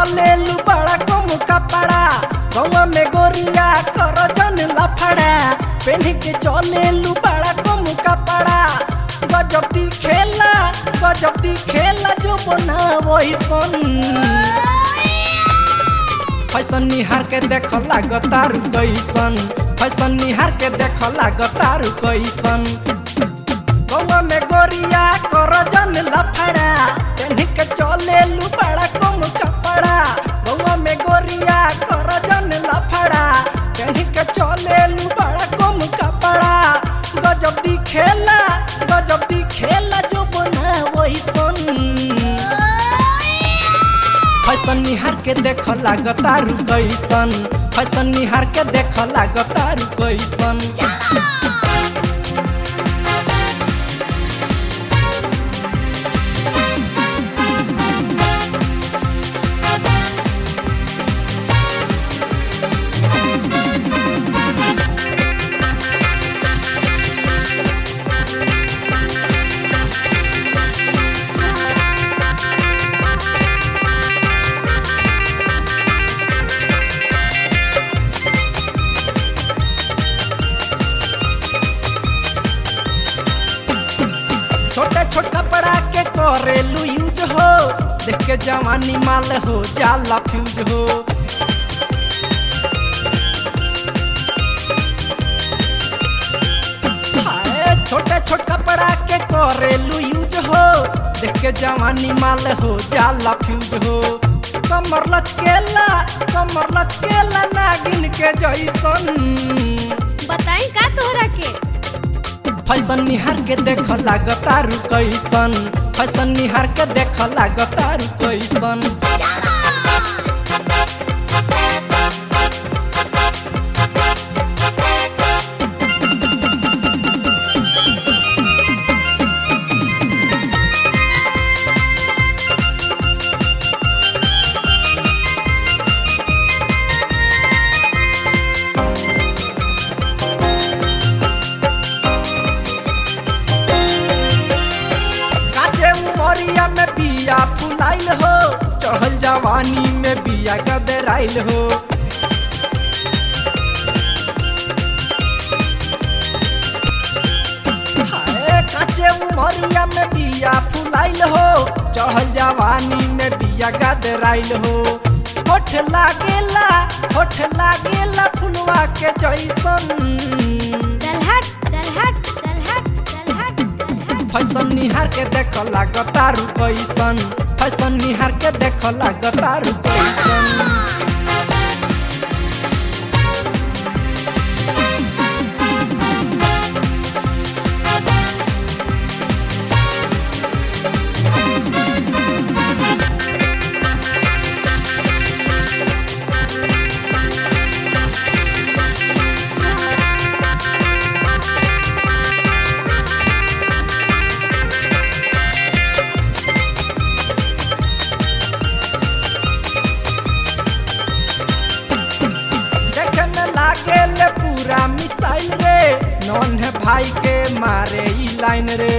चले लू बड़ा कम कपड़ा गौवा में गोरिया कर जन लफड़ा पेन्ह के चले लू बड़ा कम कपड़ा गजब दी खेला गजब दी खेला जो बना वही सन फैशन निहार के देख लागतारू कैसन फैशन निहार के देख लागतारू कैसन गौवा में गोरिया कर जन लफड़ा पेन्ह के चले लू बड़ा कम कपड़ा गौवा में गोरिया कर जन लफड़ा पेन्ह के चले लू बड़ा कम कपड़ा गजब दी खेला गजब दी खेला जो बना वही सन फैशन निहार के देख लागतारू कैसन फैशन निहार के देख लागतारू कैसन छोटे छोटे कपड़ा के करेलू यूज हो देख के जवानी माल हो जाला फ्यूज हो हाय, छोटे छोटे कपड़ा के करेलू यूज हो देख के जवानी माल हो जाला फ्यूज हो कमर लचकेला कमर लचकेला नागिन के जैसन बताई का तोहरा के फैशन निहार के देख लागतारू कैसन फैशन निहार के देख लागतारू कैसन काचे उमरिया में बिया फुलाइल हो चढ़ल जवानी में बिया गदराइल हो हाय, काचे उमरिया में बिया फुलाइल हो चढ़ल जवानी में बिया गदराइल हो होठ लागेला होठ लागेला फुलवा के जैसन चल हट चल हट चल हट चल हट चल हट फैशन निहार के देख लागतारू कैसन फैशन निहार के देख लागतारू कैसन देखे में लागे ले पूरा मिसाइल रे नॉन है भाई के मारे ई लाइन रे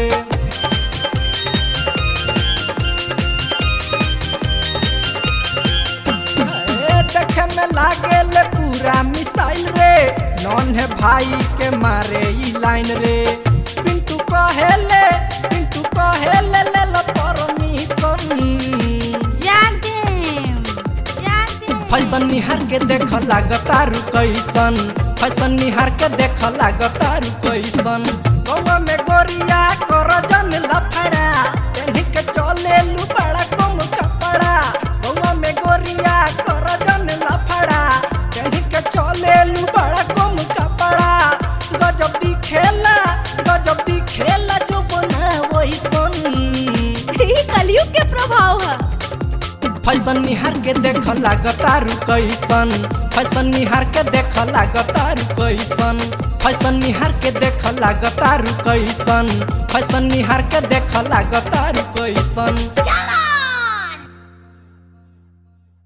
ए, देखे में लागे ले पूरा मिसाइल रे नॉन है भाई के मारे ई लाइन रे पिंटू कहेले पिंटू कहेले ले लो परमिशन जाग देम जाग देम फैशन निहार के देख लागतारू कैसन फैशन निहार के देख लागतारू कैसन गौवा में गोरिया कर जन लफड़ा पेन्ह के चले लू बड़ा कम कपड़ा गौवा में गोरिया कर जन लफड़ा पेन्ह के चले लू बड़ा कम कपड़ा गजब दी खेला गजब दी खेला जो बना वही सन ई कलयुग के प्रभाव है फैशन निहार के देख लागतारू कैसन फैशन निहार के देख लागतारू कैसन फैशन निहार के देख लागतारू कैसन फैशन निहार के देख लागतारू कैसन